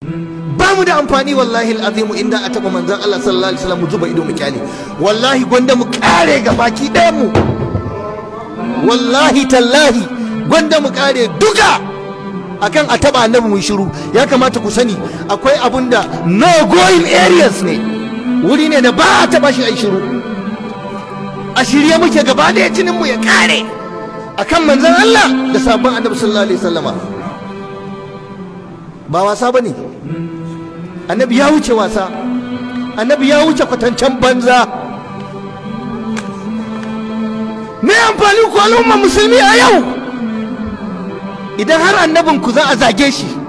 ba mu da amfani wallahi al'azimu inda a taɓa manzan Allah sallallahu alaihi wasallam mu zuba ido mu kyale wallahi gwanda mu kare ga baki ɗayan mu wallahi tallahi gwanda mu kare duka akan a taɓa annabi mu shiru ya kamata ku sani akwai abun da no going areas ne wuri ne da ba a taɓa shi a shiru a shirye muke gaba da jinin mu ya kare akan manzan Allah da sabon annabi sallallahu alaihi wasallama ba wasa bane annabi ya wuce wasa annabi ya wuce kwatancen banza me amfani ku al'umma musulmi a yau idan har annabin ku za a zage shi